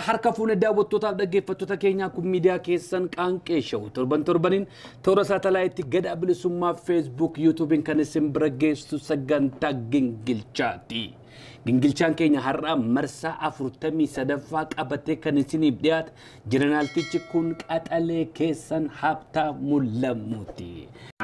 harka fuune daawwattootaaf dhaggeeffattoota keenyaa kun miidiyaa keessan qaanqee sha'u torban torbaniin toora saatalaayitii gadaa bilisummaa feesbuuk yuutuubiin kan isin bira geessu sagantaa gingilchaati. Gingilchaan keenya har'aa marsaa afurtamii sadaffaa qabatee kan isiniif dhiyaate jeneraaltichi kun qaxalee keessan habtaa mul'amuuti.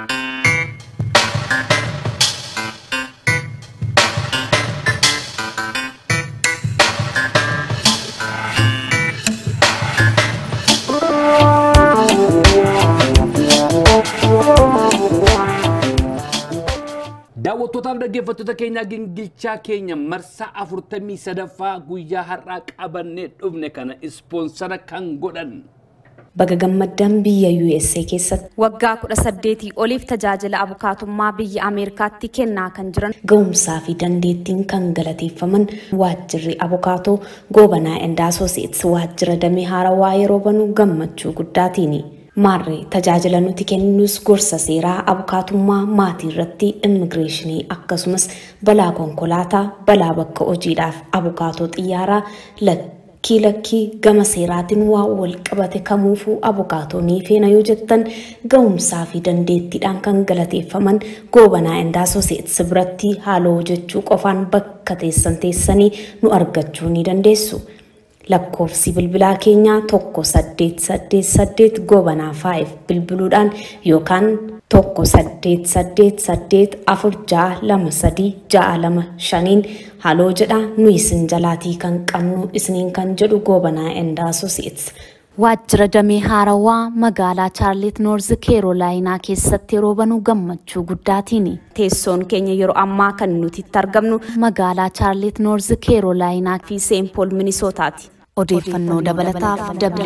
Daawwattootaaf dhaggeeffattoota keenyaa gingilchaa keenya marsaa afurtamii sadaffaa guyyaa har'aa qabannee dhufne kana ispoonsara kan godhan. Baga gammaddaan biyya USA keessatti Waggaa kudha saddeetii oliif tajaajila abukaatummaa biyya Ameerikaatti kennaa kan jiran ga'umsaa fi dandeettiin kan galateeffaman waajjirri abukaatoo goobanaa Endaasooseets waajjira damee haarawaa yeroo banuu gammachuu guddaatiini. Maarree tajaajila nuti kennus gorsa seeraa abukaatummaa maatii irratti immigireeshinii akkasumas balaa konkolaataa balaa bakka hojiidhaaf abukaatoo xiyyaaraa lakkii lakkii gama seeraatiin waa wal qabate kamuufuu abukaatoo ni feena yoo jettan ga'umsaa fi dandeettiidhaan kan galateeffaman goobanaa Endaasooseets biratti haaloo jechuu qofaan bakka teessan teessanii nu argachuu ni dandeessu. lakkoofsi bilbilaa keenyaa tokko saddeet saddeet saddeet goobanaa faayif bilbiluudhaan yookaan tokko saddeet saddeet saddeet afur ja'a lama sadii ja'a lama shaniin haaloo jedha nu isin jalaatii kan qabnu isiniin kan jedhu goobanaa endaasosiits. waajjira damee haarawaa magaalaa chaarlit noorz keerolaayinaa keessatti yeroo banuu gammachuu guddaatiini. Teessoon keenya yeroo ammaa kan nuti itti argamnu magaalaa chaarlit noorz keerolaayinaa fi seenpool minisootaati. Odeeffannoo dabalataaf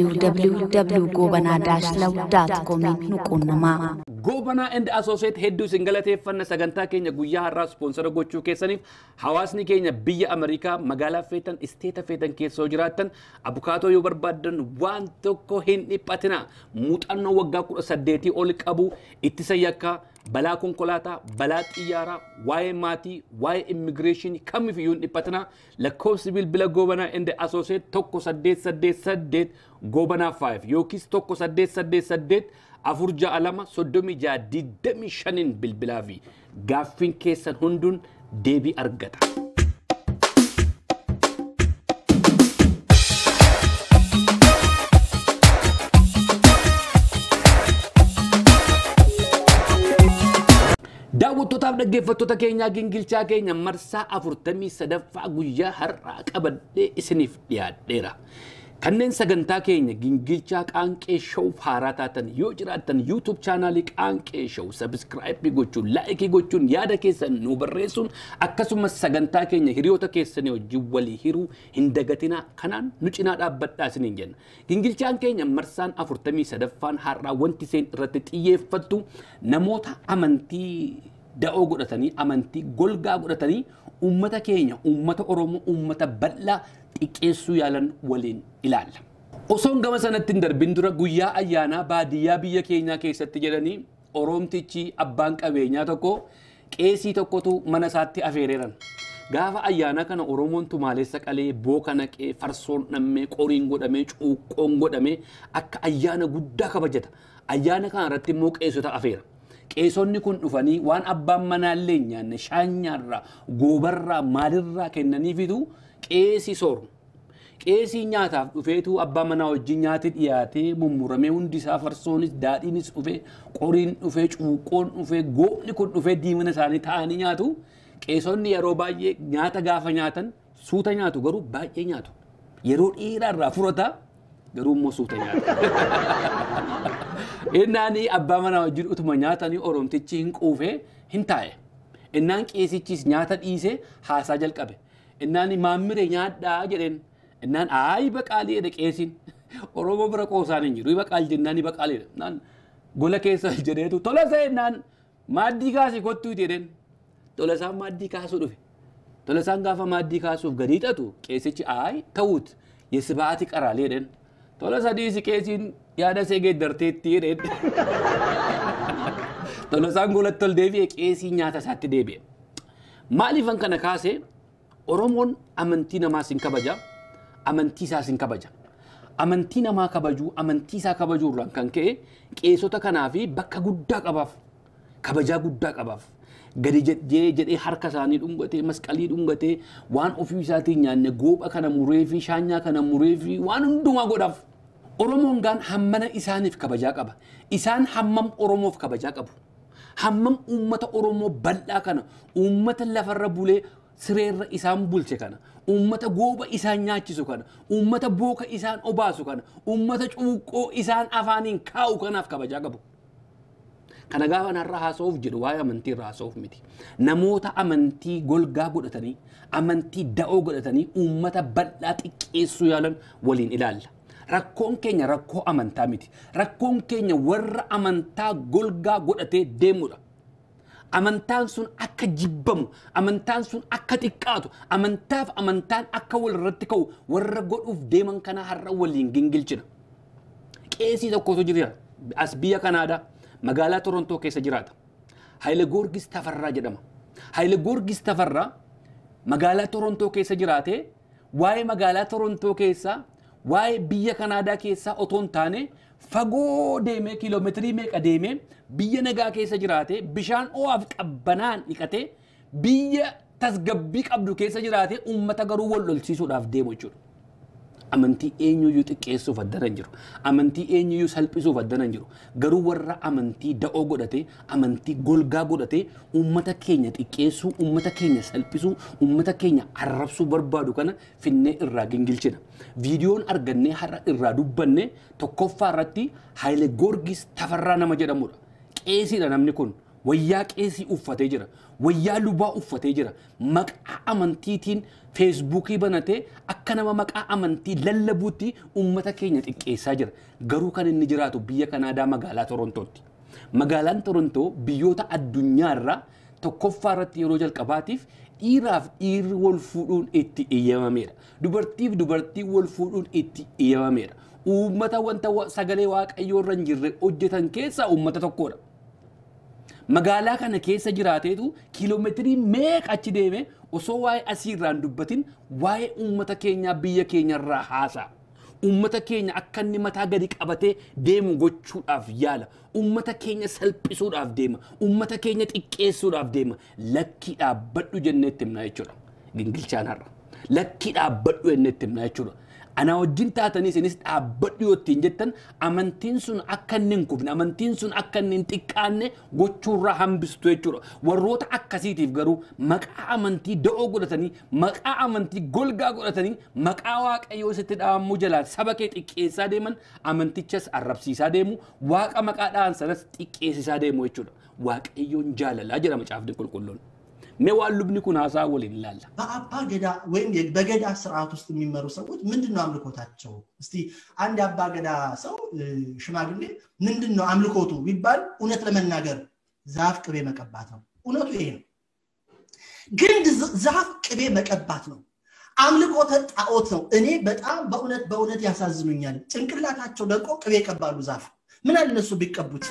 www.gobanaa-law.com nu quunnamaa. Goobanaa and Associate hedduu isin galateeffanna sagantaa keenya guyyaa har'aa ispoonsara gochuu keessaniif hawaasni keenya biyya Ameerikaa magaalaa feetan isteeta feetan keessoo jiraattan abukaatoo yoo barbaaddan waan tokko hin dhiphatina muuxannoo waggaa kudha saddeetii ol qabu ittisa yakkaa balaa konkolaataa balaa xiyyaaraa waa'ee maatii waa'ee immigireeshinii kamiifiyyuu hin dhiphatina lakkoofsi bilbila goobanaa and Associate tokko saddeet saddeet saddeet goobanaa 5 yookiis tokko saddeet saddeet saddeet afur ja'a lama soddomii ja'a digdamii shaniin bilbilaa fi gaaffiin keessan hunduun deebii argata. Daawwattootaaf dhaggeeffattoota keenyaa gingilchaa keenya marsaa afurtamii sadaffaa guyyaa har'aa qabadhee isiniif dhiyaadheera. Kanneen sagantaa keenya gingilchaa qaanqee showuf haaraa taatan yoo jiraattan YouTube chaanaalii qaanqee show sabiskiraayipii gochuun laayikii gochuun yaada keessan nu barreessuun akkasumas sagantaa keenya hiriyoota keessanii wajjin walii hiruu hin dagatinaa kanaan nu cinaa dhaabbadhaa isiniin jenna. Gingilchaan keenya marsaan afurtamii sadaffaan har'aa wanti isheen irratti xiyyeeffattu namoota amantii da'oo godhatanii amantii golgaa godhatanii uummata keenya uummata Oromoo uummata bal'aa xiqqeessuu yaalan waliin ilaalla. Osoon gama sanatti hin darbin dura guyyaa ayyaanaa baadiyyaa biyya keenyaa keessatti jedhanii Oroomtichi abbaan qabeenyaa tokko qeesii tokkotu mana isaatti afeereeran. Gaafa ayyaana kana Oromoon tumaaleessa qalee booka naqee farsoon dhammee qoriin godhamee cuuqqoon godhamee akka ayyaana guddaa kabajata. Ayyaana kana irratti immoo qeessota afeera. Qeesonni kun dhufanii waan abbaan manaallee hin nyaanne shaanyaarraa goobarraa maalirraa kennaniifitu qeesii sooru. Qeesii nyaataaf dhufeetu abbaa manaa wajjin nyaati dhiyaatee mummuramee hundi isaa farsoonis daadhiinis dhufee qoriin dhufee cuuqqoon dhufee goobni kun dhufee diimina isaanii taa'anii nyaatu. Qeesonni yeroo baay'ee nyaata gaafa nyaatan suuta nyaatu garuu baay'ee nyaatu. Yeroo dheeraarraa furata garuu immoo suuta nyaata. Innaani abbaa manaa wajjin utuma nyaatanii oromtichi hin quufee hin taa'e. Innaan qeesichis nyaata dhiisee haasaa jalqabe. Innaan maammire nyaadhaa jedheen. Innaan aayi baqaalii jedhe qeesiin. Oromoo bira qoosaan hin jiru. Baqaal jennaan ni baqaalii jedhe. Innaan gola keessa jedheetu tola ta'e innaan maaddii kaasii kottuu jedheen. Tola isaan maaddii kaasuu dhufe. Tola isaan gaafa maaddii kaasuuf gadi hixatu qeesichi aayi ta'uut yesibaati qaraalee jedheen. Tola sadiisi qeesiin yaada see geeddarteetti jedheen. Tola isaan golatti ol deebi'e qeesii nyaata isaatti deebi'e. Maaliifan kana kaasee Oromoon amantii namaas hin kabaja, amantii isaas hin kabaja. amantii namaa kabajuu amantii isaa kabajuu irraan kan ka'e qeesota kanaa fi bakka guddaa qabaaf kabajaa guddaa qabaaf gadi jedhee jedhee harka isaanii dhungatee masqalii dhungatee waan ofii isaatiin nyaanne goopha kana muree fi shaanyaa kana muree fi waan hundumaa godhaaf. Oromoon gaan hammana isaaniif kabajaa qaba. Isaan hammam Oromoof kabajaa qabu. Hammam uummata Oromoo bal'aa kana uummata lafarra bulee sireerra isaan bulche kana uummata gooba isaan nyaachisu kana uummata booka isaan obaasu kana uummata cuuqqoo isaan afaaniin kaa'u kanaaf kabajaa qabu. Kana gaafa narra haasa'uuf jedhu waa'ee amantii irra haasa'uuf miti. Namoota amantii golgaa godhatanii amantii da'oo godhatanii uummata bal'aa xiqqeessuu yaalan waliin ilaalla. Rakkoon keenya rakkoo amantaa miti. Rakkoon keenya warra amantaa golgaa godhatee deemudha. Amantaan sun akka jibbamu, amantaan sun akka xiqqaatu, amantaaf amantaan akka wal irratti ka'u warra godhuuf deeman kana har'a waliin gingilchina. Qeesii tokkotu jira as biyya Kanaadaa magaalaa Torontoo keessa jiraata. Haayile Goorgis Tafarraa jedhama. Haayile Goorgis Tafarraa magaalaa Torontoo keessa jiraatee waa'ee magaalaa Torontoo keessaa waa'ee biyya Kanaadaa keessaa otoo hin taane fagoo deemee kiiloomeetirii meeqa deemee biyya nagaa keessa jiraatee bishaan ho'aaf qabbanaan dhiqatee biyya tasgabbii qabdu keessa jiraatee uummata garuu wal lolchiisuudhaaf deemu jechuudha. Amantii eenyuyyuu xiqqeessuuf addana hin jiru. Amantii eenyuyyuu salphisuuf addana hin jiru. Garuu warra amantii da'oo godhatee, amantii golgaa godhatee uummata keenya xiqqeessuu, uummata keenya salphisuu, uummata keenya arrabsuu barbaadu kana finnee irraa gingilchina. Viidiyoon argannee har'a irraa dubbanne tokkoffaa irratti Haayile Goorgis Tafarraa nama jedhamudha. Qeesiidha namni kun. Wayyaa qeesii uffatee jira. Wayyaa lubaa uffatee jira. Maqaa amantiitiin feesbuukii banatee akka nama maqaa amantii lallabuutti uummata keenya xiqqeessaa jira. Garuu kan inni jiraatu biyya Kanaadaa magaalaa Torontootti. Magaalaan Torontoo biyyoota addunyaarraa tokkoffaa irratti yeroo jalqabaatiif dhiiraaf dhiirri wal fuudhuun itti eeyyamameedha. Dubartiif dubartii wal fuudhuun itti eeyyamameedha. Uummata wanta sagalee waaqayyoo irra hin jirre hojjetan keessaa uummata tokkodha. magaalaa kana keessa jiraateetu kiiloomeetirii meeqa achi deeme osoo waa'ee asii irraan dubbatin waa'ee uummata keenyaa biyya keenyarraa haasa'a. Uummata keenya akka inni mataa gadi qabatee deemu gochuudhaaf yaala. Uummata keenya salphisuudhaaf deema. Uummata keenya xiqqeessuudhaaf deema. Lakkii dhaabbadhu jennee itti himnaa jechuudha. Gingilchaan har'a. Lakkii dhaabbadhu jennee itti himnaa jechuudha. Ana wajjin taatanii isinis dhaabbadhu yoo ittiin jettan amantiin sun akka inni hin kufne amantiin sun akka inni hin xiqqaanne gochuurraa hambistu jechuudha. Warroota akkasiitiif garuu maqaa amantii da'oo godhatanii maqaa amantii golgaa godhatanii maqaa waaqayyoo sitti dhaamuu jalaan saba kee xiqqeessaa deeman amantichas arrabsiisaa deemu waaqa maqaadhaan sanas xiqqeessisaa deemu jechuudha. Waaqayyoon jaalalaa jedha macaafni qulqulluun. mee waan lubni kun haasaa waliin ilaalla. በአባ ገዳ ወይም በገዳ ስርዓት ውስጥ የሚመሩ ሰዎች ምንድን ነው አምልኮታቸው? እስቲ አንድ አባ ገዳ ሰው ሽማግሌ ምንድን ነው አምልኮቱ ቢባል እውነት ለመናገር ዛፍ ቅቤ መቀባት ነው። እውነቱ ይሄ ነው። ግን ዛፍ ቅቤ መቀባት ነው። አምልኮተ ጣዖት ነው። እኔ በጣም በእውነት በእውነት ያሳዝኑኛል። ጭንቅላታቸው ደቆ ቅቤ ይቀባሉ ዛፍ ምን አለ እነሱ ቢቀቡት?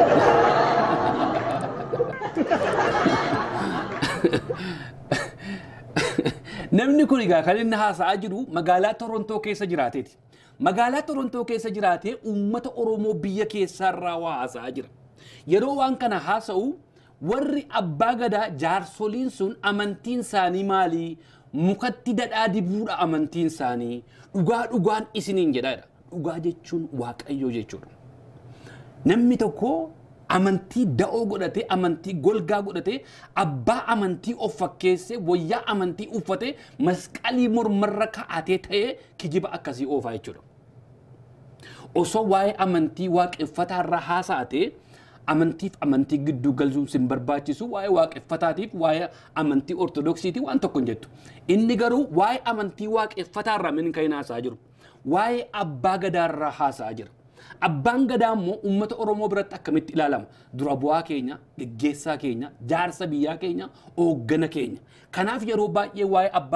Namni kun egaa kan inni haasa'aa jiru magaalaa Torontoo keessa jiraateeti. Magaalaa Torontoo keessa jiraatee uummata Oromoo biyya keessaarraa waa haasa'aa jira. Yeroo waan kana haasa'u warri abbaa gadaa jaarsoliin sun amantiin isaanii maalii? Mukatti dadhaa dibuudha amantiin isaanii. Dhugaa dhugaan isiniin jedhaadha. Dhugaa jechuun waaqayyoo jechuudha. Namni tokko amantii da'oo godhatee amantii golgaa godhatee abbaa amantii of fakkeessee wayyaa amantii uffatee masqalii mormarra kaa'atee ta'ee kijiba akkasii oofaa jechuudha. Osoo waa'ee amantii waaqeffataarra haasa'atee amantiif amantii gidduu galchuun sin barbaachisu waa'ee waaqeffataatiif waa'ee amantii ortodoksiitii waan tokko hin jettu. Inni garuu waa'ee amantii waaqeffataarraa min kan hin haasa'aa jiru. Waa'ee abbaa gadaarraa haasa'aa jira. Abbaan gadaa immoo uummata Oromoo biratti akkamitti ilaalama? Dura bu'aa keenya, geggeessaa keenya, jaarsa biyyaa keenya, hooggana keenya. Kanaaf yeroo baay'ee waa'ee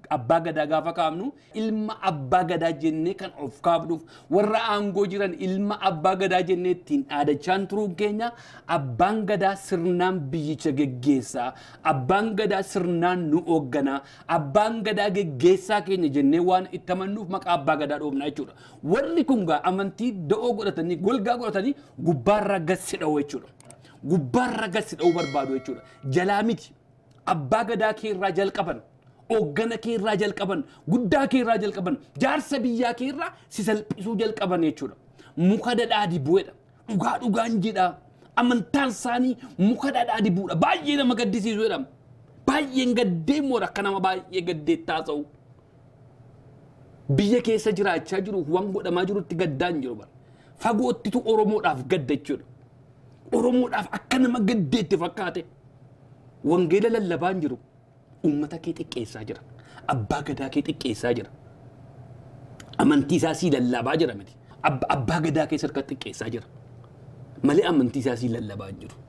abbaa gadaa gaafa kaafnu ilma abbaa gadaa jennee kan of kaafnuuf warra aangoo jiran ilma abbaa gadaa jennee ittiin dhaadachaan turuun keenya abbaan gadaa sirnaan biyyicha geggeessaa abbaan gadaa sirnaan nu hoogganaa abbaan gadaa geggeessaa keenya jennee waan itti amannuuf maqaa abbaa gadaa dhoofnaa jechuudha. Warri kun gaa amantii da'oo godhatanii golgaa godhatanii gubbaarra gassi dha'u jechuudha. Gubbaarra gassi dha'uu barbaadu jechuudha. Jalaa miti. Abbaa gadaa kee irraa jalqaban. Hooggana kee irraa jalqaban. Guddaa kee irraa jalqaban. Jaarsa biyyaa kee irraa si salphisuu jalqaban jechuudha. Muka dhadhaa dibuudha. Dhugaa dhugaan jedha. Amantaan isaanii muka dhadhaa dibuudha. Baay'ee nama gaddisiisu jedhama. Baay'een gaddee moora akka nama baay'ee gaddeettaa ta'u. biyya keessa jiraachaa jiru waan godhamaa jirutti gaddaan jiru bara. Fagoottitu Oromoodhaaf gadda jechuudha. Oromoodhaaf akka nama gaddeetti fakkaate. Wangeela lallabaan jiru uummata kee xiqqeessaa jira. Abbaa gadaa kee xiqqeessaa jira. Amantii isaa sii lallabaa jira miti. Abbaa gadaa kee sarka xiqqeessaa jira. Malee amantii isaa sii lallabaa hin jiru.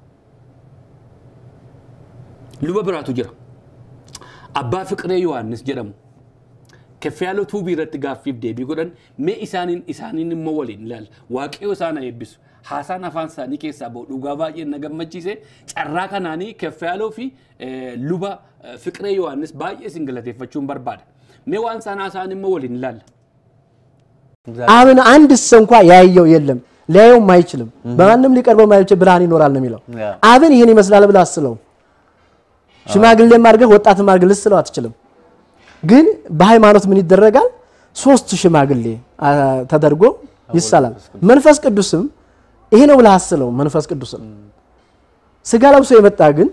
Luba biraatu jira. Abbaa Fiqiree Yohaannis jedhamu. keffiyaaloo tuubii irratti gaaffiif deebii godhan mee isaaniin isaaniin immoo waliin ilaala waaqayyo isaan eebbisu haasaan afaan isaanii keessaa bahu dhugaa baay'ee na gammachiise carraa kanaanii keffiyaaloo fi luba fiqiree yohaannis baay'ee isin galateeffachuun barbaada mee waan isaan haasaan immoo waliin ilaala. አብን አንድስ እንኳ ያየው የለም ሊያየውም አይችልም በማንም ሊቀርበው ማይችል ብርሃን ይኖራል ነው የሚለው አብን ይህን ይመስላል ብለህ አስለው ሽማግሌም አድርገህ ወጣትም አድርገህ ልስለው አትችልም ግን በሃይማኖት ምን ይደረጋል? ሶስት ሽማግሌ ተደርጎ ይሳላል። መንፈስ ቅዱስም ይሄ ነው ብለህ አስለው። መንፈስ ቅዱስም ስጋ ለብሶ የመጣ ግን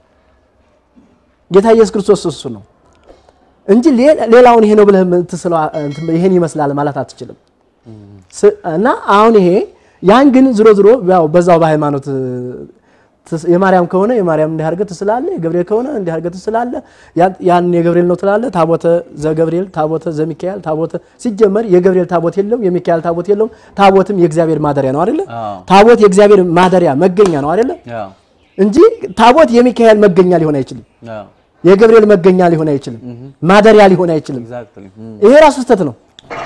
ጌታ ኢየሱስ ክርስቶስ እሱ ነው እንጂ ሌላውን ይሄ ነው ብለህ ትስለው ይሄን ይመስላል ማለት አትችልም። እና አሁን ይሄ ያን ግን ዝሮ ዝሮ ያው በዛው በሃይማኖት የማርያም ከሆነ የማርያም እንዲህ አድርገህ ትስላለህ፣ የገብርኤል ከሆነ እንዲህ አድርገህ ትስላለህ። ያን የገብርኤል ነው ትላለህ። ታቦተ ዘገብርኤል፣ ታቦተ ዘሚካኤል፣ ታቦተ ሲጀመር የገብርኤል ታቦት የለውም፣ የሚካኤል ታቦት የለውም። ታቦትም የእግዚአብሔር ማደሪያ ነው አይደለ? ታቦት የእግዚአብሔር ማደሪያ መገኛ ነው አይደለ? እንጂ ታቦት የሚካኤል መገኛ ሊሆን አይችልም። የገብርኤል መገኛ ሊሆን አይችልም። ማደሪያ ሊሆን አይችልም። ይሄ ራሱ ስህተት ነው።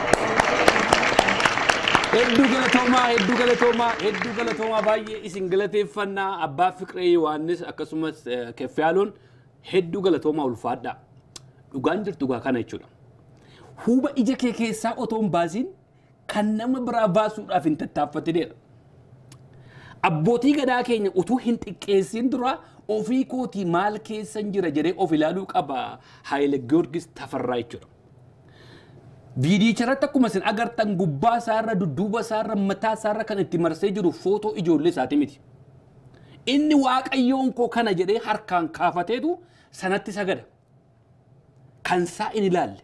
Hedduu galatoomaa, hedduu galatoomaa, hedduu galatoomaa baay'ee isin galateeffannaa abbaa Fiqiree Yohaannis akkasumas Keffaaloon hedduu galatoomaa ulfaadhaa. Dhugaan jirtu gaa kana jechuudha. Huuba ija kee keessaa otoo hin baasiin kan nama biraa baasuudhaaf hin tattaaffatineedha. Abbootii gadaa keenya utuu hin xiqqeessin dura ofii kootii maal keessan jira jedhee of ilaaluu qaba Haayile Giyoorgis Tafarraa jechuudha. Viidiicharratti akkuma isin agartan gubbaa isaarra dudduuba isaarra mataa isaarra kan itti marsee jiru footoo ijoollee isaati miti. Inni waaqayyoon koo kana jedhee harkaan kaafateetu sanatti sagada. Kan isaa in ilaalle.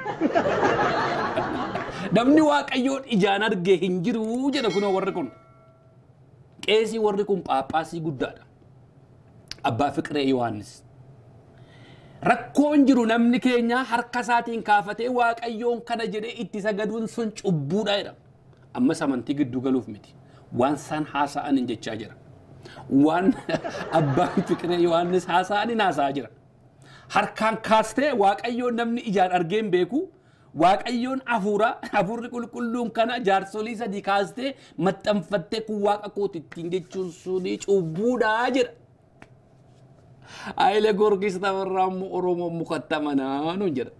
Namni waaqayyoon ijaan argee hin jiru jedha kunoo warri kun. Qeesii warri kun phaaphaasii guddaadha. Abbaa Fiqiree Yohaannis. rakkoon jiru namni keenya harka isaatiin kaafatee waaqayyoon kana jedhee itti sagaduun sun cubbuudha jedha. Ammas amantii gidduu galuuf miti. Waan isaan haasa'an hin jechaa jira. Waan abbaan Fiqiree Yohaannis haasa'an hin haasa'aa jira. Harkaan kaastee waaqayyoon namni ijaan argee hin beeku. Waaqayyoon hafuura hafuurri qulqulluun kana jaarsolii sadii kaastee maxxanfattee kun waaqa kooti ittiin jechuun suni cubbuudhaa jedha. Haayile Giyoorgis Tafarraa immoo Oromoo mukatti amanaa nuun jedha.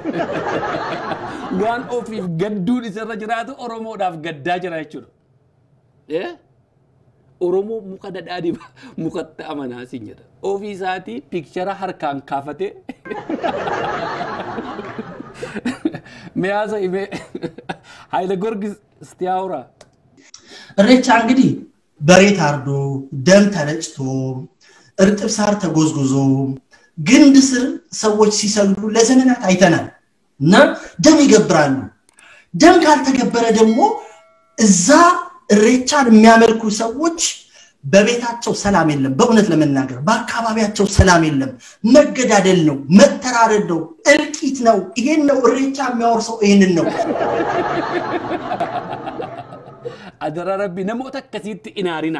Waan ofiif gadduun isarra jiraatu Oromoodhaaf gaddaa jira jechuudha. Oromoo muka dhadhaa mukatti amanaa siin jedha. Ofii isaatii pikchara harkaan kaafatee miyaasa himee Haayile Giyoorgis Istiyaawuraa. እሬቻ እንግዲህ በሬ ታርዶ ደም ተረጭቶ እርጥብ ሳር ተጎዝጉዞ ግንድ ስር ሰዎች ሲሰግዱ ለዘመናት አይተናል እና ደም ይገብራሉ። ደም ካልተገበረ ደግሞ እዛ እሬቻን የሚያመልኩ ሰዎች በቤታቸው ሰላም የለም። በእውነት ለመናገር በአካባቢያቸው ሰላም የለም። መገዳደል ነው፣ መተራረድ ነው፣ እልቂት ነው። ይሄን ነው እሬቻ የሚያወርሰው፣ ይህንን ነው። Adara rabbi namoota akkasiitti inaarina.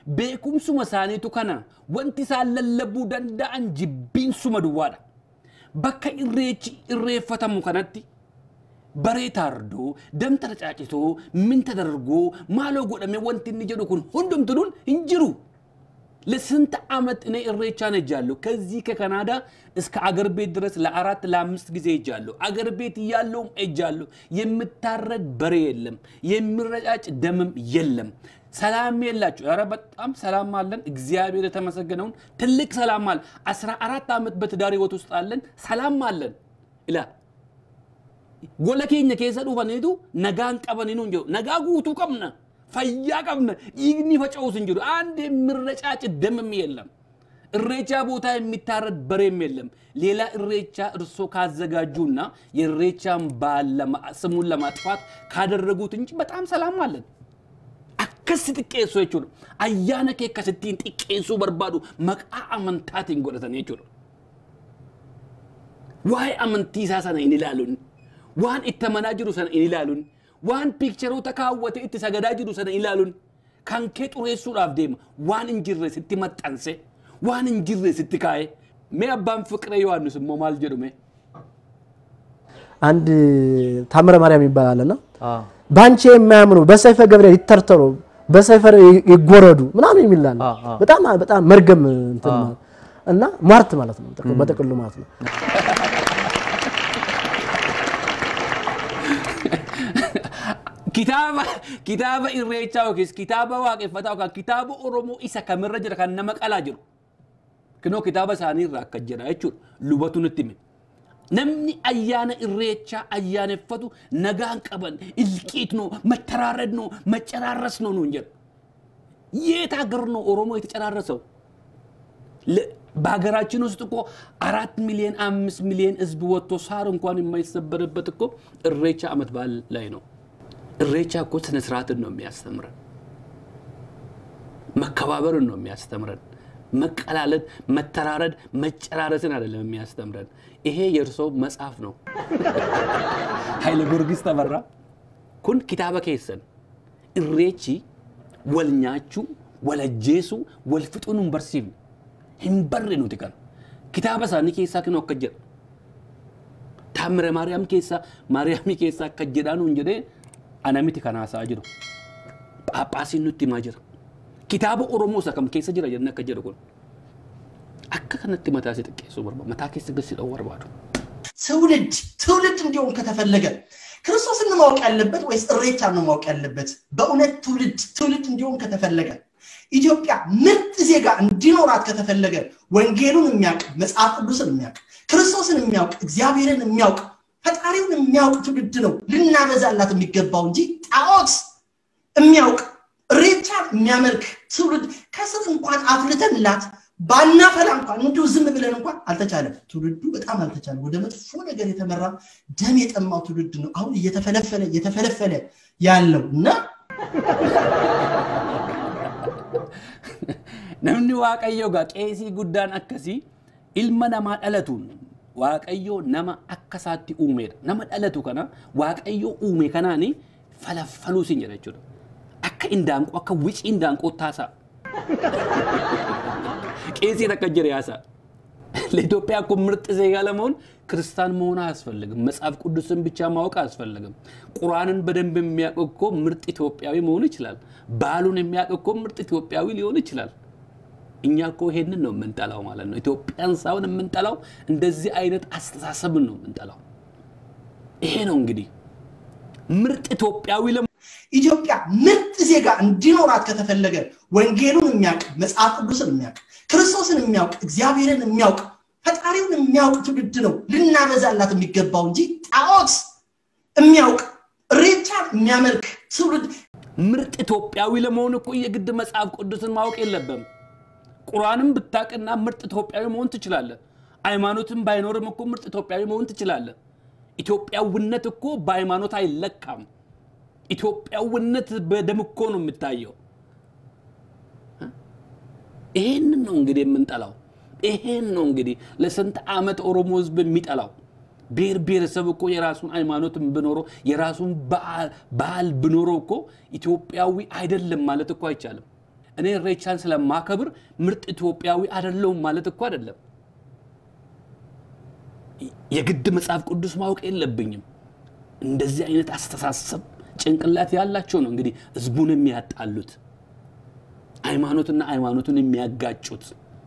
Beekumsuma isaaniitu kana wanti isaan lallabuu danda'an jibbiinsuma duwwaadha. bakka irreechi irreeffatamu kanatti baree taardoo damta caacitoo minta dargoo maaloo godhame wanti inni jedhu kun hundumtuun hin jiru. ለስንት ዓመት እኔ እሬቻን ሄጃለሁ። ከዚህ ከካናዳ እስከ አገር ቤት ድረስ ለአራት ለአምስት ጊዜ ሄጃለሁ። አገር ቤት እያለውም ሄጃለሁ። የምታረድ በሬ የለም፣ የሚረጫጭ ደምም የለም። ሰላም የላችሁ። ኧረ በጣም ሰላም አለን። እግዚአብሔር የተመሰገነውን ትልቅ ሰላም አለ። አስራ አራት ዓመት በትዳር ህይወት ውስጥ አለን፣ ሰላም አለን ይላል። ጎለ ኬኛ ኬሰ ዱፈኔቱ ነጋን ቀበኒኑ እንጀ ነጋ ጉቱ ቀብነ ፈያ ቀብነ ይግኒ ፈጨውስ እንጅሩ አንድ የሚረጫጭ ደምም የለም። እሬቻ ቦታ የሚታረድ በሬም የለም። ሌላ እሬቻ እርሶ ካዘጋጁና የእሬቻን በዓል ለማ- ስሙን ለማጥፋት ካደረጉት እንጂ በጣም ሰላም አለን። akkasi xiqqeessu jechuudha. Ayyaana kee akkasittiin xiqqeessuu barbaadu maqaa amantaatiin godhatan jechuudha. Waa'ee amantii isaa sana hin ilaaluun, waan itti amanaa jiru sana hin ilaaluun, waan piikcharoota kaawwate itti sagadaa jiru sana hin ilaaluun, kan kee xureessuudhaaf deema, waan hin jirre sitti maxxanse, waan hin jirre sitti kaa'e. Mee abbaan fiqiree Yohaannis immoo maal jedhu mee? አንድ ታምረ ማርያም ይባላል እና አዎ። በአንቺ የማያምኑ በሰይፈ ገብርኤል ይተርተሩ በሰይፈ ይጎረዱ ምናምን የሚላል አዎ፣ አዎ። በጣም በጣም መርገም እንትን ማለት እና ሟርት ማለት ነው ጥቅሉ- በጥቅሉ ማለት ነው። kitaaba kitaaba irreechaa yookiis kitaaba waaqeffataa yookaan kitaaba oromoo isa kamirra jira kan nama qalaa jiru kinoo kitaaba isaanii irraa akka jira jechuudha lubatu nutti hime namni ayyaana irreechaa ayyaaneffatu nagaan qaban ilqiitnoo mattaraarradnoo maccaraarrasnoo nuun jedhu የት ሀገር ነው ኦሮሞ የተጨራረሰው? ለ- በሀገራችን ውስጥ እኮ አራት ሚሊዮን አምስት ሚሊዮን ህዝብ ወጥቶ ሳር እንኳን የማይሰበርበት እኮ እሬቻ አመት በዓል ላይ ነው። እሬቻ እኮ ስነ ስርዓትን ነው የሚያስተምረን፣ መከባበርን ነው የሚያስተምረን፣ መቀላለድ፣ መተራረድ፣ መጨራረስን አይደለም የሚያስተምረን። ይሄ የእርሶ መጽሐፍ ነው። ኃይለ ጊዮርጊስ ተበራ ኩን ኪታበ ኬሰን እሬቺ wal nyaachuu, wal ajjeesuu, wal fixuu nu hin barsiifne. Hin barre nuti kana. Kitaaba isaanii keessaa kinoo akka jedha. Taamire Maariyaam keessaa, Maariyaamii keessaa akka jedhaa nuun jedhee ana miti kan haasaa jiru. Phaaphaasiin nutti himaa jira. Kitaaba Oromoo isa kam keessa jira jennee akka jedhu kun. Akka kanatti mataa si xiqqeessuu barbaadu. Mataa keessa gadi dha'uu barbaadu. ትውልድ ትውልድ እንዲሆን ከተፈለገ ክርስቶስን ነው ማወቅ ያለበት ወይስ እሬቻን ነው ማወቅ ያለበት? በእውነት ትውልድ ትውልድ እንዲሆን ከተፈለገ ኢትዮጵያ ምርጥ ዜጋ እንዲኖራት ከተፈለገ ወንጌሉን የሚያውቅ መጽሐፍ ቅዱስን የሚያውቅ ክርስቶስን የሚያውቅ እግዚአብሔርን የሚያውቅ ፈጣሪውን የሚያውቅ ትውልድ ነው ልናበዛላት የሚገባው እንጂ ጣዖት የሚያውቅ እሬቻን የሚያመልክ ትውልድ ከስር እንኳን አፍልተንላት ባናፈላ እንኳን እንዲሁ ዝም ብለን እንኳን አልተቻለም። ትውልዱ በጣም አልተቻለም። ወደ መጥፎ ነገር የተመራ ደም የጠማው ትውልድ ነው አሁን እየተፈለፈለ እየተፈለፈለ ያለው እና Namni waaqayyoo gaa qeesii guddaan akkasii ilma namaa dhalatuun waaqayyoo nama akka isaatti uumedha. Nama dhalatu kana waaqayyoo uume kanaani falaffaluu sin jedha jechuudha. Akka indaanqoo akka wicii indaanqoo taasaa. ቄሲን akka jedhe yaasaa. ለኢትዮጵያ እኮ ምርጥ ዜጋ ለመሆን ክርስቲያን መሆን አያስፈልግም። መጽሐፍ ቅዱስን ብቻ ማወቅ አያስፈልግም። ቁርአንን በደንብ የሚያውቅ እኮ ምርጥ ኢትዮጵያዊ መሆን ይችላል። ባህሉን የሚያውቅ እኮ ምርጥ ኢትዮጵያዊ ሊሆን ይችላል። እኛ እኮ ይሄንን ነው የምንጠላው ማለት ነው። ኢትዮጵያን ሳይሆን የምንጠላው እንደዚህ አይነት አስተሳሰብን ነው የምንጠላው። ይሄ ነው እንግዲህ ምርጥ ኢትዮጵያዊ ለመሆን ኢትዮጵያ ምርጥ ዜጋ እንዲኖራት ከተፈለገ ወንጌሉን የሚያውቅ መጽሐፍ ቅዱስን የሚያውቅ ክርስቶስን የሚያውቅ እግዚአብሔርን የሚያውቅ ፈጣሪውን የሚያውቅ ትውልድ ነው ልናበዛላት የሚገባው እንጂ ጣዖት የሚያውቅ እሬቻን የሚያመልክ ትውልድ ምርጥ ኢትዮጵያዊ ለመሆን እኮ የግድ መጽሐፍ ቅዱስን ማወቅ የለብም። ቁርአንም ብታቅና ምርጥ ኢትዮጵያዊ መሆን ትችላለህ። ሃይማኖትም ባይኖርም እኮ ምርጥ ኢትዮጵያዊ መሆን ትችላለህ። ኢትዮጵያዊነት እኮ በሃይማኖት አይለካም። ኢትዮጵያዊነት በደም እኮ ነው የሚታየው። ይሄንን ነው እንግዲህ የምንጠላው። ይሄን ነው እንግዲህ ለስንት ዓመት ኦሮሞ ህዝብ የሚጠላው። ብሔር ብሔረሰብ እኮ የራሱን ሃይማኖት ብኖረው የራሱን በዓል- ባህል ብኖረው እኮ ኢትዮጵያዊ አይደለም ማለት እኮ አይቻልም። እኔ ኢሬቻን ስለማከብር ምርጥ ኢትዮጵያዊ አይደለሁም ማለት እኮ አይደለም። የግድ መጽሐፍ ቅዱስ ማወቅ የለብኝም። እንደዚህ አይነት አስተሳሰብ ጭንቅላት ያላቸው ነው እንግዲህ ህዝቡን የሚያጣሉት ሃይማኖትና ሃይማኖቱን የሚያጋጩት።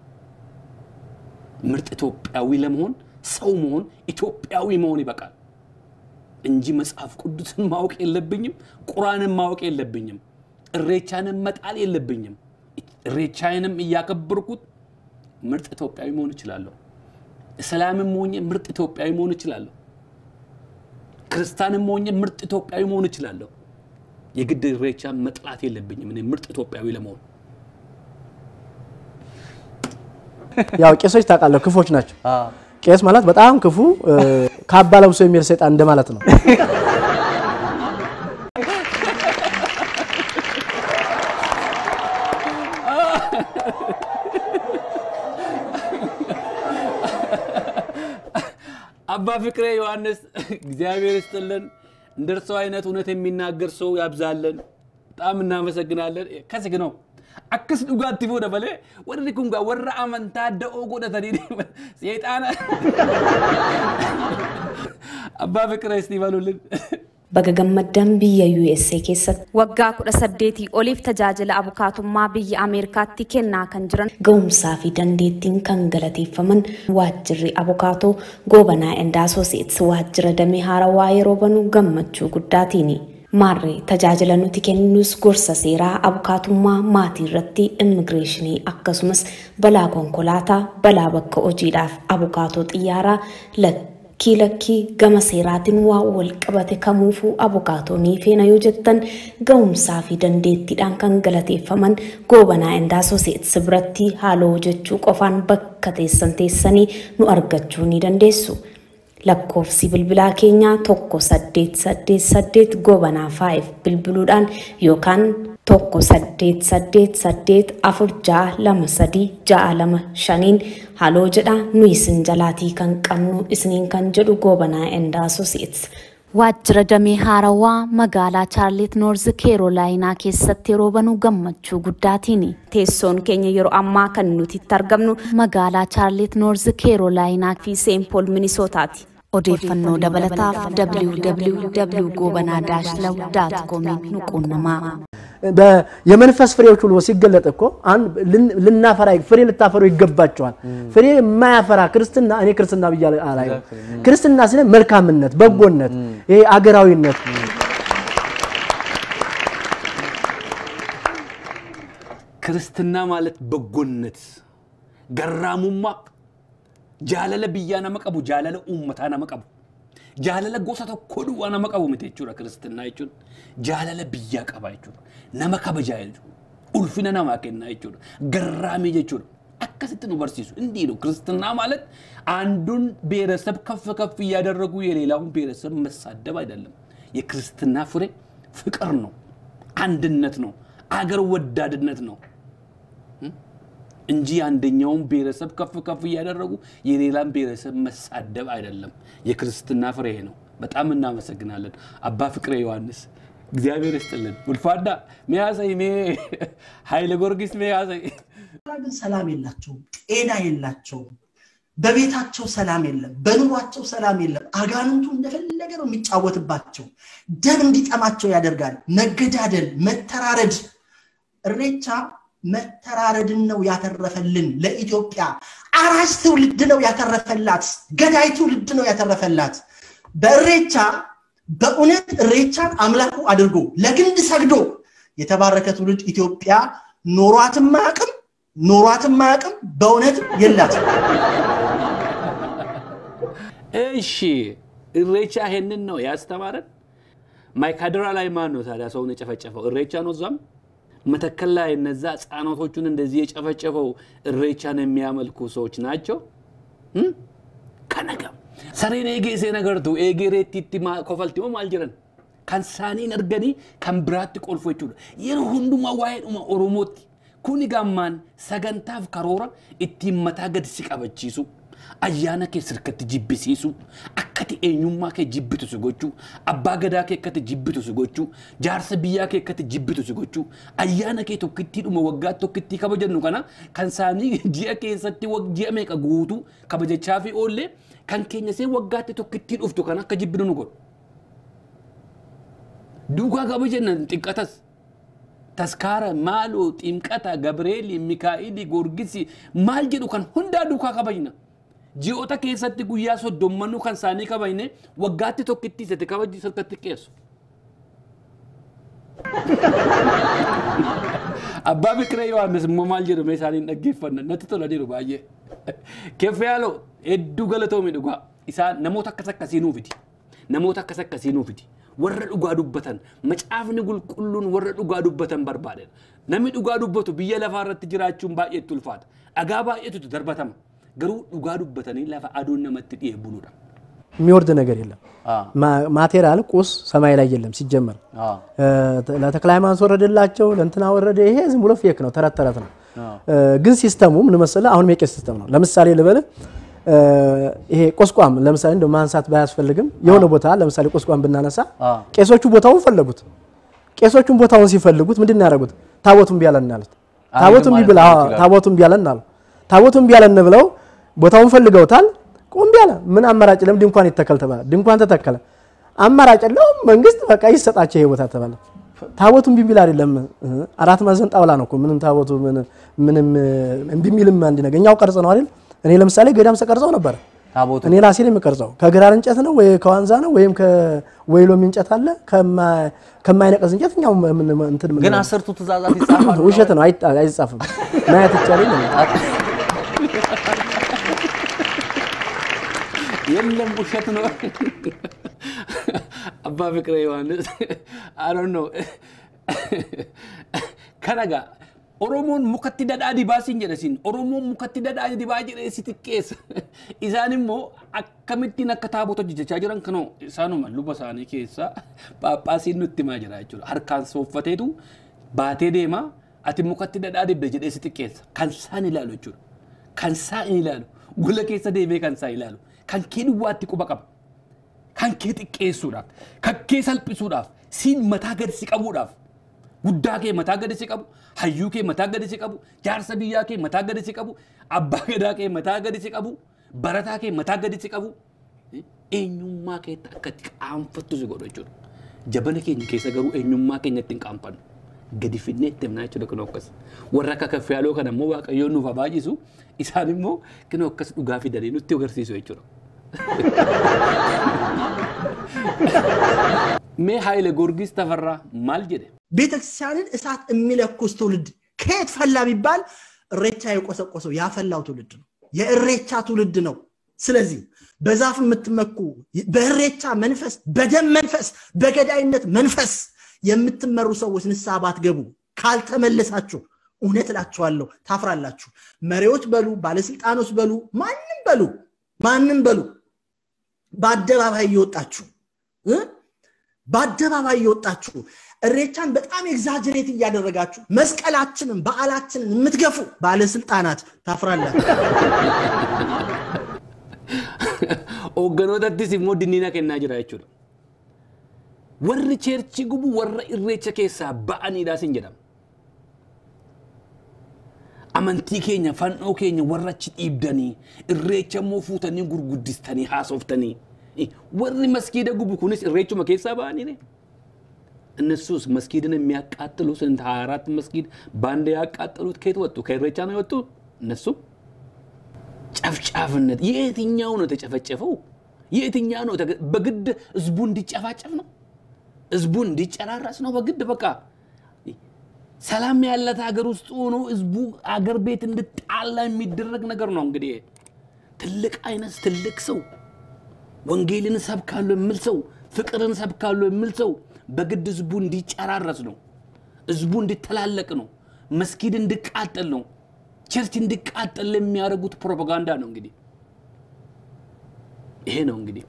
ምርጥ ኢትዮጵያዊ ለመሆን ሰው መሆን ኢትዮጵያዊ መሆን ይበቃል እንጂ መጽሐፍ ቅዱስን ማወቅ የለብኝም። ቁርአንን ማወቅ የለብኝም። እሬቻንም መጣል የለብኝም። እሬቻዬንም እያከበርኩት ምርጥ ኢትዮጵያዊ መሆን እችላለሁ። እስላምም ሆኜ ምርጥ ኢትዮጵያዊ መሆን እችላለሁ። ክርስቲያንም ሆኜ ምርጥ ኢትዮጵያዊ መሆን እችላለሁ። የግድ እሬቻ መጥላት የለብኝም እኔ ምርጥ ኢትዮጵያዊ ለመሆን። ያው ቄሶች ታውቃለህ ክፎች ናቸው። ቄስ ማለት በጣም ክፉ እ፣ ካባ ለብሶ የሚሄድ ሰይጣን እንደማለት ነው። አባ ፍቅሬ ዮሐንስ እግዚአብሔር ይስጥልን። እንደ እርሰው አይነት እውነት የሚናገር ሰው ያብዛለን። በጣም እናመሰግናለን። ከዚህ ነው አክስ ዱጋቲ ፉደ በሌ ወርሪ ኩንጋ ወራ አመንታ ደኦ ጎደተኒ ሴጣና አባ ፍቅሬ እስቲ በሉልን። Baga gammaddan biyya USA keessatti waggaa kudha saddeetii oliif tajaajila abukaatummaa biyya Ameerikaatti kennaa kan jiran ga'umsaa fi dandeettiin kan galateeffaman waajjirri abukaatoo goobanaa Endaa Asooseets waajjira damee haarawaa yeroo banu gammachuu guddaatiini. Maarree tajaajila nuti kennus gorsa seeraa abukaatummaa maatii irratti immigireeshinii akkasumas balaa konkolaataa balaa bakka hojiidhaaf abukaatoo xiyyaaraa lakkii lakkii gama seeraatiin waa wal qabate kamuufuu abukaatoonii feena yoo jettan ga'umsaa fi dandeettiidhaan kan galateeffaman goobanaa Endaa Asooseets biratti haaloo jechuu qofaan bakka teessan teessanii nu argachuu ni dandeessu. lakkoofsi bilbilaa keenyaa tokko saddeet saddeet saddeet goobanaa faayif bilbiluudhaan yookaan tokko saddeet saddeet saddeet afur ja'a lama sadii ja'a lama shaniin haloo jedha nu isin jalaatii kan qabnu isiniin kan jedhu goobanaa Endaa Asooseets. Waajjira damee haarawaa magaalaa Chaarlit Noorz Keerolaayinaa keessatti yeroo banu gammachuu guddaatiini. Teessoon keenya yeroo ammaa kan nuti itti argamnu magaalaa Chaarlit Noorz Keerolaayinaa fi Seenpool Minisootaati. Odeeffannoo dabalataaf www.gobanaa-law.com nu quunnamaa. በ- የመንፈስ ፍሬዎች ሁሉ ሲገለጥ እኮ አን- ልን- ልናፈራ ፍሬ ልታፈሩ ይገባቸዋል። ፍሬ የማያፈራ ክርስትና እኔ ክርስትና ብያ አላየው። ክርስትና ስለ መልካምነት፣ በጎነት፣ ይሄ አገራዊነት ክርስትና ማለት በጎነት፣ ገራሙማ፣ jaalala biyyaa nama qabu, jaalala uummataa nama qabu, jaalala gosa tokko duwwaa nama qabu miti jechuudha kiristinnaa jechuun. Jaalala biyyaa qaba jechuudha. Nama kabajaa jechuudha. Ulfina namaa kennaa jechuudha. Garraamii jechuudha. akkasitti nu barsiisu እንዲህ ነው ክርስትና ማለት አንዱን ብሔረሰብ ከፍ ከፍ እያደረጉ የሌላውን ብሔረሰብ መሳደብ አይደለም። የክርስትና ፍሬ ፍቅር ነው፣ አንድነት ነው፣ አገር ወዳድነት ነው እንጂ አንደኛውን ብሔረሰብ ከፍ ከፍ እያደረጉ የሌላን ብሔረሰብ መሳደብ አይደለም። የክርስትና ፍሬ ይሄ ነው። በጣም እናመሰግናለን አባ ፍቅሬ ዮሐንስ። እግዚአብሔር ይስጥልን። ውልፋዳ ሜያሰይ ሜ ኃይለ ጊዮርጊስ ሜያሰይ ግን ሰላም የላቸውም፣ ጤና የላቸውም። በቤታቸው ሰላም የለም፣ በኑሯቸው ሰላም የለም። አጋንንቱ እንደፈለገ ነው የሚጫወትባቸው። ደም እንዲጠማቸው ያደርጋል። መገዳደል፣ መተራረድ። እሬቻ መተራረድን ነው ያተረፈልን ለኢትዮጵያ። አራሽ ትውልድ ነው ያተረፈላት። ገዳይ ትውልድ ነው ያተረፈላት። በእሬቻ በእውነት እሬቻን አምላኩ አድርጎ ለግንድ ሰግዶ የተባረከ ትውልድ ኢትዮጵያ ኖሯትም አያውቅም ኖሯትም አያውቅም። በእውነት የላትም። እሺ እሬቻ ይሄንን ነው ያስተማረን። ማይካድራ ላይ ማን ነው ታዲያ ሰውን የጨፈጨፈው? እሬቻ ነው። እዛም መተከል ላይ እነዛ ህፃናቶቹን እንደዚህ የጨፈጨፈው እሬቻን የሚያመልኩ ሰዎች ናቸው። እም? ከነገም ሰሬን ኤጌሴ ነገርቱ ኤጌሬቲቲ ኮፈልቲሞ ማልጅረን ከንሳኒን እርገኒ ከንብራት ቆልፎ ጀchuudha yeroo hundumaa waa'eedhuma oromootti kuni gammaan sagantaaf karoora ittiin mataa gadi si qabachiisu ayyaana kee sirkatti jibbisiisu akkati eenyummaa kee jibbitu si gochuu abbaa gadaa kee akkati jibbitu si gochuu jaarsa biyyaa kee akkati jibbitu si gochuu ayyaana kee tokkittiidhuma waggaa tokkittii kabajannu kana kan isaanii ji'a keessatti wag- ji'a meeqa guutuu kabajachaa fi oollee kan keenya see waggaatti tokkittii dhuftu kan akka jibbinu nu godhu. Duukaa kabajannan xiqqatas. taskaara maaloo ximqata gabreeli mikaa'ili gorgisi maal jedhu kan hundaa duukaa kabajna ji'oota keessatti guyyaa soddommanuu kan isaanii kabajne waggaatti tokkitti isatti kabajji sirkatti qeessu. Abbaa Bikiree Yohaannis immoo maal jedhu mee isaaniin dhaggeeffanna natti tola jiru baay'ee. Keffiyaaloo hedduu galatoomi dhugaa isaan namoota akkas akkasii nuufiti. Namoota akkas akkasii nuufiti. warra dhugaa dubbatan macaafni qulqulluun warra dhugaa dubbatan barbaadan namni dhugaa dubbatu biyya lafaa irratti jiraachuun baay'eetti ulfaata dhagaa baay'eetu darbatama garuu dhugaa dubbatanii lafa aduun namatti dhi'ee buluudha. የሚወርድ ነገር የለም። ማ- ማቴሪያል ቁስ ሰማይ ላይ የለም ሲጀመር። እ፣ ለተክለ ሃይማኖት ወረደላቸው ለእንትና ወረደ። ይሄ ዝም ብሎ ፌክ ነው፣ ተረት ተረት ነው። እ፣ ግን ሲስተሙ ምን መሰለህ? አሁን የቄስ ሲስተም ነው። ለምሳሌ ልበልህ እ፣ ይሄ ቆስቋም ለምሳሌ እንደው ማንሳት ባያስፈልግም የሆነ ቦታ ለምሳሌ ቆስቋም ብናነሳ ቄሶቹ ቦታውን ፈለጉት። ቄሶቹን ቦታውን ሲፈልጉት ምንድን ነው ያደረጉት? ታቦቱን ቢያለን አሉት። ታቦቱን ማለት ቢብላ ነው ይችላል። ታቦቱን ቢያለን አሉ። ታቦቱን ቢያለን ብለው ቦታውን ፈልገውታል። ቁም ቢያለ ምን አማራጭ የለም፣ ድንኳን ይተከል ተባለ። ድንኳን ተተከለ። አማራጭ የለውም፣ መንግስት በቃ ይሰጣቸው ይሄ ቦታ ተባለ። ታቦቱን ቢቢል አይደለም እ፣ አራት ማዕዘን ጣውላ ነው እኮ ምንም ታቦቱ ምን- ምንም እ፣ እምቢ የሚልም አንድ ነገር እኛው ቀርጽ ነው አይደል? እኔ ለምሳሌ ገዳም ስቀርጸው ነበር ታቦቱ እኔ ራሴ ነው የምቀርጸው። ከግራር እንጨት ነው ወይ ከዋንዛ ነው ወይም ከወይሎም እንጨት አለ ከማ- ከማይነቀዝ እንጨት እኛው ምን እንትን ምን- ግን አስርቱ ትእዛዛት ይጻፋሉ። ውሸት ነው፣ አይጣ- አይጻፍም። ማየት ይቻላል። የለም ውሸት ነው። አባ ፍቅረ ዮሐንስ አሮን ነው ከነጋ ኦሮሞን ሙከtti dadhaa dibaa siin jedha siin oromoon mukatti dadhaa dibaa jedhee si xiqqeessa isaan immoo akkamittiin akka taabota hojjechaa jiran kanoo isaanuma luba isaanii keessaa paaphaasiin nutti himaa jira jechuudha harkaan sooffateetu baatee deemaa ati mukatti dadhaa dibde jedhee si xiqqeessa kan isaan ilaalu jechuudha kan isaan ilaalu gola keessa deemee kan isaan ilaalu kan kee duwwaatti quba qaba kan kee xiqqeessuudhaaf kan kee salphisuudhaaf siin mataa gadi si qabuudhaaf guddaa kee mataa gadi si qabu hayyuu kee mataa gadi si qabu jaarsa biyyaa kee mataa gadi si qabu abbaa gadaa kee mataa gadi si qabu barataa kee mataa gadi si qabu eenyummaa keetti akka itti qaanfattu si godhu jechuudha. Jabana keenya keessa garuu eenyummaa keenya ittiin qaanfannu. Gadi finnee itti himnaa jechuudha kun akkas. Warra akka kaffiyaaloo kana immoo waaqayyoon nuuf habaajisu isaan immoo kun akkas dhugaa fidanii nutti agarsiisu jechuudha. Mee Haayile Goorgis Tafarraa maal jedhe? ቤተክርስቲያንን እሳት የሚለኩስ ትውልድ ከየት ፈላ ቢባል እሬቻ የቆሰቆሰው ያፈላው ትውልድ ነው። የእሬቻ ትውልድ ነው። ስለዚህ በዛፍ የምትመኩ በእሬቻ መንፈስ፣ በደም መንፈስ፣ በገዳይነት መንፈስ የምትመሩ ሰዎች ንስሐ ባትገቡ ካልተመለሳችሁ እውነት እላችኋለሁ ታፍራላችሁ። መሪዎች በሉ፣ ባለስልጣኖች በሉ፣ ማንም በሉ ማንም በሉ በአደባባይ እየወጣችሁ እ? በአደባባይ እየወጣችሁ እሬቻን በጣም ኤግዛጀሬት እያደረጋችሁ መስቀላችንን በዓላችንን የምትገፉ ባለስልጣናት ታፍራላችሁ። Hoogganootatti immoo dinniina kennaa jira jechuudha. Warri cheerchi gubu warra irreecha keessaa ba'aniidha sin jedhama. Amantii keenya fannoo keenya warra achi dhiibdanii irreecha immoo fuutanii gurguddistanii haasoftanii warri maskiida gubu kunis irreechuma keessaa ba'anii እነሱስ መስጊድን የሚያቃጥሉ ስንት ሀያ አራት መስጊድ በአንድ ያቃጠሉት ከየት ወጡ? ከኢሬቻ ነው የወጡ እነሱ ጨፍጫፍነት የትኛው ነው የተጨፈጨፈው? የትኛው ነው ተገ- በግድ ህዝቡ እንዲጨፋጨፍ ነው? ህዝቡ እንዲጨራረስ ነው? በግድ በቃ ሰላም ያለት ሀገር ውስጥ ሆኖ ህዝቡ አገር ቤት እንድጣላ የሚደረግ ነገር ነው። እንግዲህ ትልቅ አይነት ትልቅ ሰው ወንጌልን ሰብካለሁ የሚል ሰው ፍቅርን ሰብካለሁ የሚል ሰው በግድ ህዝቡ እንዲጨራረስ ነው። ህዝቡ እንዲተላለቅ ነው። መስጊድ እንዲቃጠል ነው። ቸርች እንዲቃጠል የሚያደርጉት ፕሮፓጋንዳ ነው። እንግዲህ ይሄ ነው እንግዲህ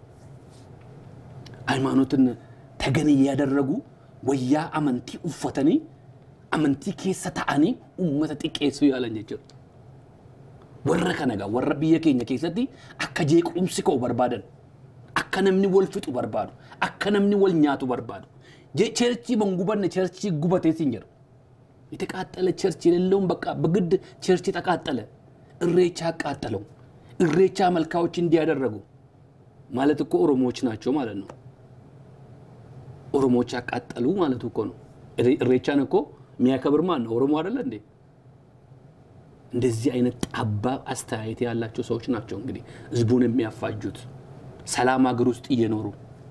ሃይማኖትን ተገን እያደረጉ ወያ አመንቲ ኡፈተኒ አመንቲ ኬሰ ተአኒ ኡመተ xiqqeessuu yaalan jechuudha. warra kana gaa warra biyya keenya keessatti akka jeequmsi ka'u barbaadan akka namni wal fixu barbaadu akka namni wal nyaatu barbaadu ቸርቺ መንጉበን ቸርቺ ጉበቴ ሲንጀር የተቃጠለ ቸርች የሌለውን በቃ በግድ ቸርች ተቃጠለ። እሬቻ አቃጠለው። እሬቻ መልካዎች እንዲያደረጉ ማለት እኮ ኦሮሞዎች ናቸው ማለት ነው። ኦሮሞዎች ያቃጠሉ ማለት እኮ ነው። እሬቻን እኮ የሚያከብር ማን ነው? ኦሮሞ አይደለ እንዴ? እንደዚህ አይነት ጠባብ አስተያየት ያላቸው ሰዎች ናቸው እንግዲህ ህዝቡን የሚያፋጁት ሰላም ሀገር ውስጥ እየኖሩ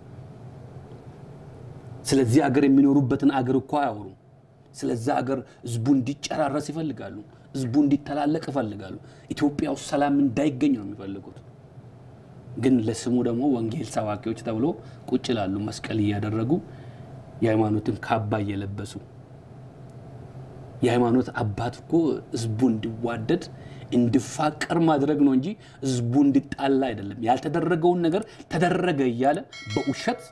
ስለዚህ ሀገር የሚኖሩበትን አገር እኮ አያወሩም። ስለዛ ሀገር ህዝቡ እንዲጨራረስ ይፈልጋሉ። ህዝቡ እንዲተላለቅ ይፈልጋሉ። ኢትዮጵያ ውስጥ ሰላም እንዳይገኝ ነው የሚፈልጉት። ግን ለስሙ ደግሞ ወንጌል ሰባኪዎች ተብሎ ቁጭ ላሉ መስቀል እያደረጉ የሃይማኖትን ካባ እየለበሱ የሃይማኖት አባት እኮ ህዝቡ እንዲዋደድ እንዲፋቀር ማድረግ ነው እንጂ ህዝቡ እንዲጣላ አይደለም። ያልተደረገውን ነገር ተደረገ እያለ በውሸት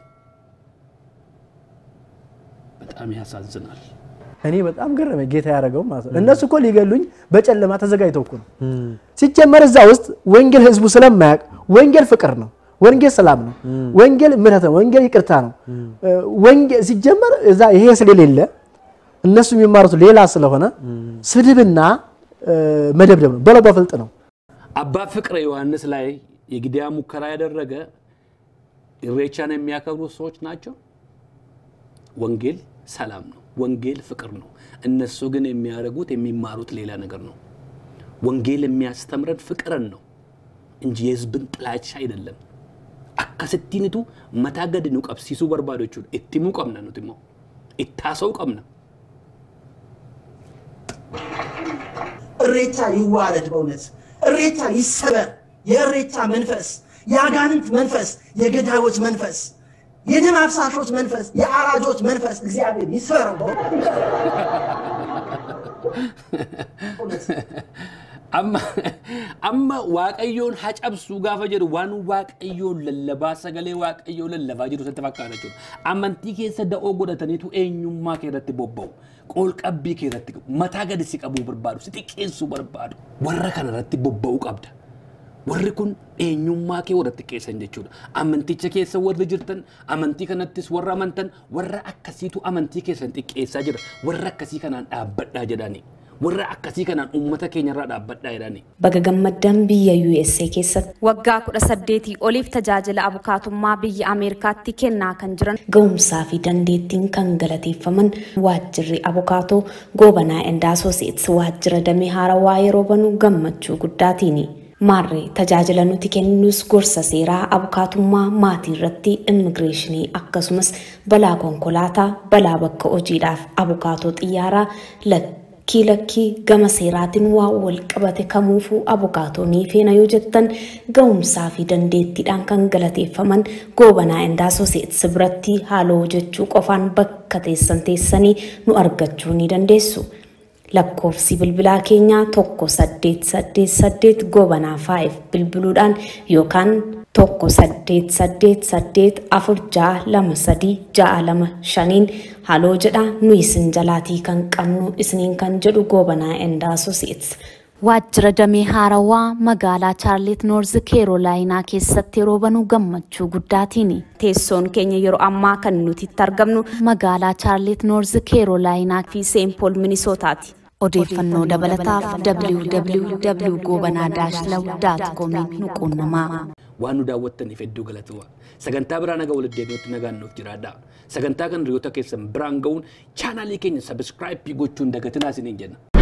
በጣም ያሳዝናል። እኔ በጣም ገረመ ጌታ ያደረገው ማለት ነው። እነሱ እኮ ሊገሉኝ በጨለማ ተዘጋጅተው እኮ ነው። ሲጀመር እዛ ውስጥ ወንጌል ህዝቡ ስለማያውቅ ወንጌል ፍቅር ነው፣ ወንጌል ሰላም ነው፣ ወንጌል ምሕረት ነው፣ ወንጌል ይቅርታ ነው። ወንጌል ሲጀመር እዛ ይሄ ስለሌለ እነሱ የሚማሩት ሌላ ስለሆነ ስድብና መደብደብ ነው፣ በለው በፍልጥ ነው። አባ ፍቅረ ዮሐንስ ላይ የግድያ ሙከራ ያደረገ ኢሬቻን የሚያከብሩ ሰዎች ናቸው። ወንጌል ሰላም ነው። ወንጌል ፍቅር ነው። እነሱ ግን የሚያደርጉት የሚማሩት ሌላ ነገር ነው። ወንጌል የሚያስተምረን ፍቅርን ነው እንጂ የህዝብን ጥላቻ አይደለም። አካስቲኒቱ መታ ገድ nu qabsiisuu barbaadu jechuudha. Itti himuu qabna nuti immoo. Itti haasa'uu qabna. እሬቻ ይዋረድ፣ በእውነት እሬቻ ይሰበር። የእሬቻ መንፈስ፣ የአጋንንት መንፈስ፣ የገዳዮች መንፈስ የደም አፍሳሾች መንፈስ፣ የአራጆች መንፈስ እግዚአብሔር ይስበረው። amma amma waaqayyoon hacabsuu gaafa jedhu waan waaqayyoon lallabaa sagalee waaqayyoo lallabaa jiru sitti fakkaata jechuudha. Amantii keessa da'oo godhataniitu eenyummaa kee irratti bobba'u. Qoolqabbii kee irratti mataa gadi si qabuu barbaadu, si xiqqeessuu barbaadu. Warra kana irratti bobba'uu qabda. warri kun eenyummaa kee warratti keessan jechuudha. Amanticha keessa warri jirtan, amantii kanattis warra amantan, warra akkasiitu amantii keessan xiqqeessaa jira. Warra akkasii kanaan dhaabbadhaa jedhani. Warra akkasii kanaan uummata keenyarraa dhaabbadhaa jedhani. Baga gammaddaan biyya USA keessatti Waggaa kudha saddeetii oliif tajaajila abukaatummaa biyya Ameerikaatti kennaa kan jiran ga'umsaa fi dandeettiin kan galateeffaman waajjirri abukaatoo goobanaa endaa Associates waajjira damee haarawaa yeroo banu gammachuu guddaatiini. Maarree tajaajila nuti kennus gorsa seeraa abukaatummaa maatii irratti immigireeshinii akkasumas balaa konkolaataa balaa bakka hojiidhaaf abukaatoo xiyyaaraa lakkii lakkii gama seeraatiin waa wal qabate kamuufuu abukaatoo ni feena yoo jettan ga'umsaa fi dandeettiidhaan kan galateeffaman goobanaa endaa Associates biratti haaloo jechuu qofaan bakka teessan teessanii nu argachuu ni dandeessu. lakkoofsi bilbilaa keenyaa tokko saddeet saddeet saddeet goobanaa faa'if bilbiluudhaan yookaan tokko saddeet saddeet saddeet afur ja'a lama sadii ja'a lama shaniin haloo jedha nu isin jalaatii kan qabnu isiniin kan jedhu goobanaa endaa Associates. Waajjira damee haarawaa magaalaa Chaarlit Noorz Keerolaayinaa keessatti yeroo banu gammachuu guddaatiini. Teessoon keenya yeroo ammaa kan nuti itti argamnu magaalaa Chaarlit Noorz Keerolaayinaa fi Seenpool Minisootaati. Odeeffannoo dabalataaf www.gobanaa-law.com nu quunnamaa. waan nu daawwattaniif hedduu galatoomaa. Sagantaa biraa nagaa walitti deebi'utti nagaan nuuf jiraadhaa. Sagantaa kana hiriyoota keessan biraan ga'uun chaanaalii keenya sabiskiraayipii gochuun dagatinaa isiniin jenna.